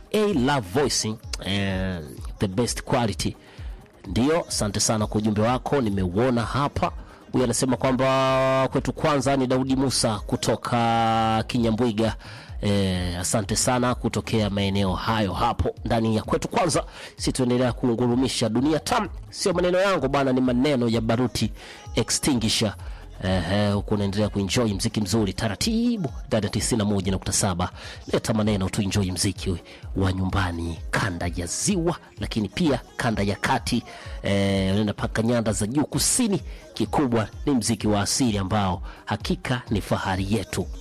A Love Voicing eh, the best quality. Ndio, asante sana kwa ujumbe wako, nimeuona hapa. Huyu anasema kwamba kwetu kwanza ni Daudi Musa kutoka Kinyambwiga. Eh, asante sana kutokea maeneo hayo hapo ndani ya kwetu kwanza. Si tuendelea kuungurumisha dunia tam, sio maneno yangu bana, ni maneno ya Baruti Extinguisher. Ehe, huku unaendelea kuenjoy mziki mzuri taratibu ndani ya 91.7. Leta maneno tu enjoy mziki wa nyumbani kanda ya ziwa, lakini pia kanda ya kati, eh, unaenda mpaka nyanda za juu kusini. Kikubwa ni mziki wa asili ambao hakika ni fahari yetu.